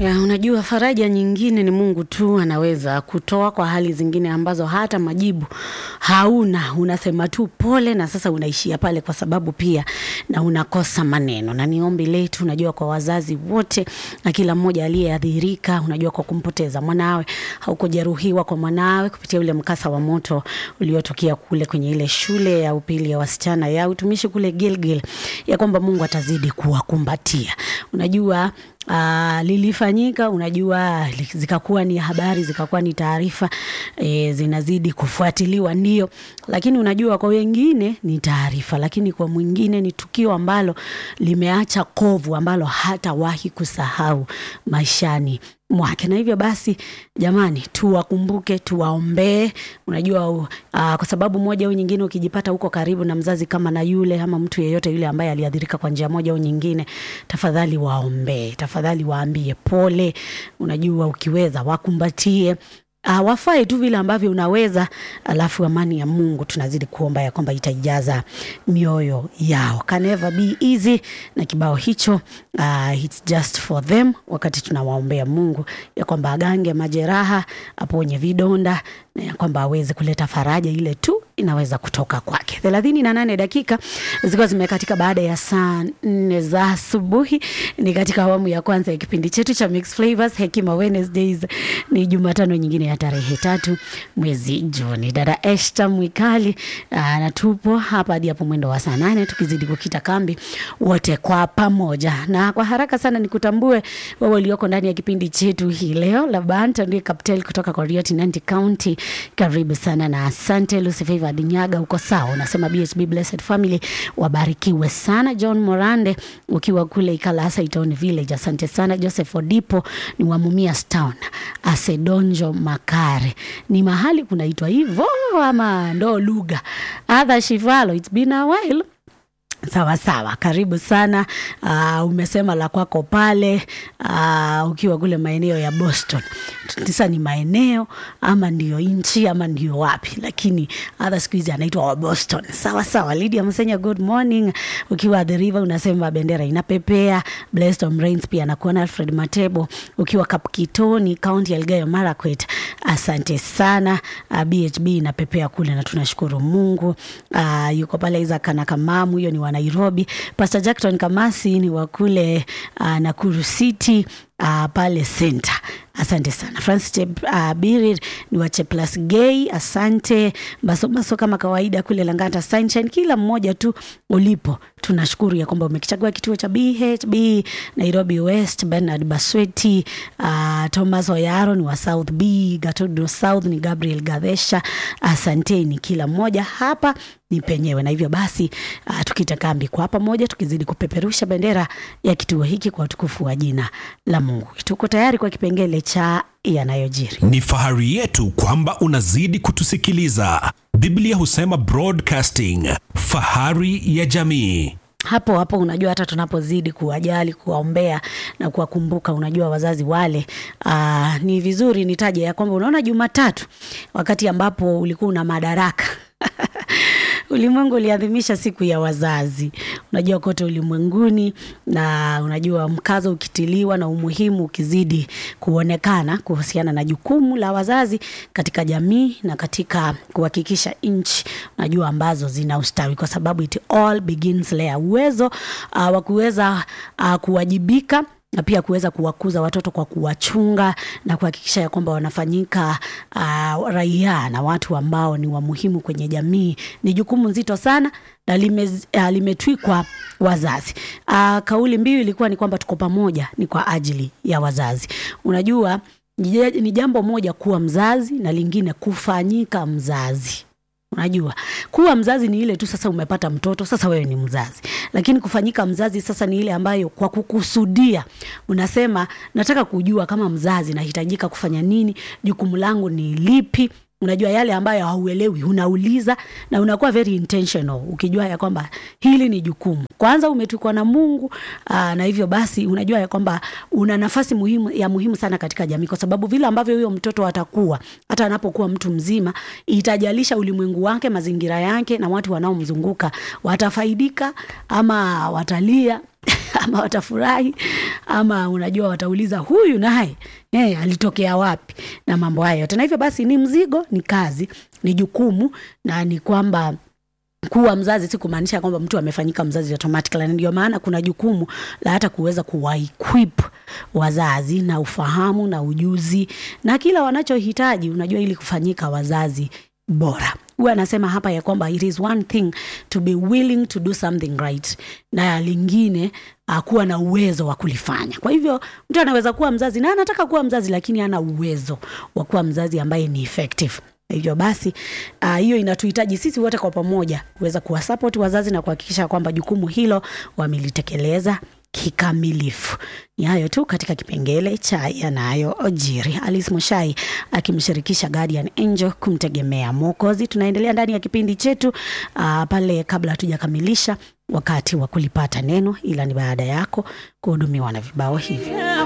Ya, unajua faraja nyingine ni Mungu tu anaweza kutoa kwa hali zingine ambazo hata majibu hauna, unasema tu pole, na sasa unaishia pale, kwa sababu pia na unakosa maneno. Na ni ombi letu, unajua, kwa wazazi wote na kila mmoja aliyeathirika, unajua, kwa kumpoteza mwanawe au kujeruhiwa kwa mwanawe kupitia ule mkasa wa moto uliotokea kule kwenye ile shule ya upili ya wasichana ya utumishi kule Gilgil, ya kwamba Mungu atazidi kuwakumbatia. Unajua Uh, lilifanyika unajua, li- zikakuwa ni habari, zikakuwa ni taarifa e, zinazidi kufuatiliwa, ndio, lakini unajua kwa wengine ni taarifa, lakini kwa mwingine ni tukio ambalo limeacha kovu ambalo hatawahi kusahau maishani mwake. Na hivyo basi, jamani, tuwakumbuke, tuwaombee. Unajua uh, kwa sababu moja au nyingine, ukijipata huko karibu na mzazi kama na yule ama mtu yeyote yule ambaye aliathirika kwa njia moja au nyingine, tafadhali waombee, tafadhali waambie pole. Unajua, ukiweza wakumbatie Uh, wafae tu vile ambavyo unaweza, alafu amani ya Mungu tunazidi kuomba ya kwamba itaijaza mioyo yao. Can never be easy, na kibao hicho uh, it's just for them, wakati tunawaombea Mungu ya kwamba agange majeraha, aponye vidonda na ya kwamba aweze kuleta faraja ile tu inaweza kutoka kwake. thelathini na nane dakika zikiwa zimekatika baada ya saa nne za asubuhi. Ni katika awamu ya kwanza ya kipindi chetu cha Mixed Flavors Hekima Wednesdays. Ni Jumatano nyingine ya tarehe tatu mwezi Juni. Dada Esther Mwikali aa, na tupo hapa hadi hapo mwendo wa saa nane tukizidi kukita kambi wote kwa pamoja, na kwa haraka sana nikutambue wewe ulioko ndani ya kipindi chetu hii leo. Labanta ndiye Kaptel kutoka Korioti, Nanti County. Karibu sana na asante. Lucy Favor Dinyaga, uko sawa? Unasema BHB Blessed Family wabarikiwe sana. John Morande ukiwa kule Ikalasa Itown Village, asante sana. Joseph Odipo ni wa Mumias Town. Asedonjo Makare ni mahali kunaitwa hivyo ama ndo lugha adha Shivalo, it's been a while Sawa sawa, karibu sana. Uh, umesema la kwako pale uh, ukiwa kule maeneo ya Boston. Sasa ni maeneo ama ndio nchi ama ndio wapi, lakini hata siku hizi anaitwa wa Boston. Sawa sawa. Lydia Msenya, good morning, ukiwa the river unasema bendera inapepea. Blessed on Rains pia nakuona. Alfred Matebo ukiwa Kapkitoni, kaunti ya Elgeyo Marakwet, asante sana. Uh, BHB inapepea kule na tunashukuru Mungu. Uh, yuko pale Isaac na Kamamu, hiyo ni wa Nairobi. Pastor Jackson Kamasi ni wa kule uh, Nakuru City uh, pale center. Asante sana. Francis Chep, uh, Birir ni wa Cheplas Gay, asante. Baso baso kama kawaida kule Langata Sunshine, kila mmoja tu ulipo, tunashukuru ya kwamba umekichagua kituo cha BHB Nairobi West. Bernard Basweti, uh, Thomas Oyaro ni wa South B, Gatodo South ni Gabriel Gadesha, asanteni kila mmoja hapa ni penyewe, na hivyo basi uh, tukita kambi kwa pamoja, tukizidi kupeperusha bendera ya kituo hiki kwa utukufu wa jina la Mungu. Tuko tayari kwa kipengele cha yanayojiri. Ni fahari yetu kwamba unazidi kutusikiliza. Biblia husema broadcasting, fahari ya jamii. hapo hapo unajua hata tunapozidi kuwajali kuwaombea na kuwakumbuka unajua wazazi wale aa, ni vizuri nitaje ya kwamba unaona jumatatu wakati ambapo ulikuwa una madaraka ulimwengu uliadhimisha siku ya wazazi unajua kote ulimwenguni na unajua mkazo ukitiliwa na umuhimu ukizidi kuonekana kuhusiana na jukumu la wazazi katika jamii na katika kuhakikisha nchi unajua ambazo zina ustawi kwa sababu it all begins there uwezo uh, wa kuweza uh, kuwajibika na pia kuweza kuwakuza watoto kwa kuwachunga na kuhakikisha ya kwamba wanafanyika uh, raia na watu ambao ni wamuhimu kwenye jamii ni jukumu nzito sana na lime, uh, limetwikwa wazazi. Uh, kauli mbiu ilikuwa ni kwamba tuko pamoja, ni kwa ajili ya wazazi. Unajua ni ni jambo moja kuwa mzazi na lingine kufanyika mzazi. Unajua, kuwa mzazi ni ile tu sasa umepata mtoto, sasa wewe ni mzazi. Lakini kufanyika mzazi sasa ni ile ambayo kwa kukusudia unasema nataka kujua kama mzazi nahitajika kufanya nini, jukumu langu ni lipi. Unajua yale ambayo hauelewi unauliza, na unakuwa very intentional ukijua ya kwamba hili ni jukumu kwanza umetukwa na Mungu aa, na hivyo basi unajua ya kwamba una nafasi muhimu ya muhimu sana katika jamii, kwa sababu vile ambavyo huyo mtoto atakuwa hata anapokuwa mtu mzima, itajalisha ulimwengu wake, mazingira yake na watu wanaomzunguka watafaidika ama watalia ama watafurahi ama unajua watauliza huyu naye eh, alitokea wapi na mambo hayo yote na hivyo basi ni mzigo ni kazi ni jukumu na ni kwamba kuwa mzazi si kumaanisha kwamba mtu amefanyika mzazi automatically na ndio maana kuna jukumu la hata kuweza kuwaequip wazazi na ufahamu na ujuzi na kila wanachohitaji unajua ili kufanyika wazazi bora huwa anasema hapa ya kwamba it is one thing to be willing to do something right na lingine uh, kuwa na uwezo wa kulifanya kwa hivyo mtu anaweza kuwa mzazi na anataka kuwa mzazi lakini ana uwezo wa kuwa mzazi ambaye ni effective hivyo basi uh, hiyo inatuhitaji sisi wote kwa pamoja kuweza kuwasapoti wazazi na kuhakikisha kwamba jukumu hilo wamelitekeleza kikamilifu ni hayo tu katika kipengele cha yanayojiri alice moshai akimshirikisha guardian angel kumtegemea mwokozi tunaendelea ndani ya kipindi chetu uh, pale kabla hatujakamilisha wakati wa kulipata neno ila ni baada yako kuhudumiwa na vibao hivi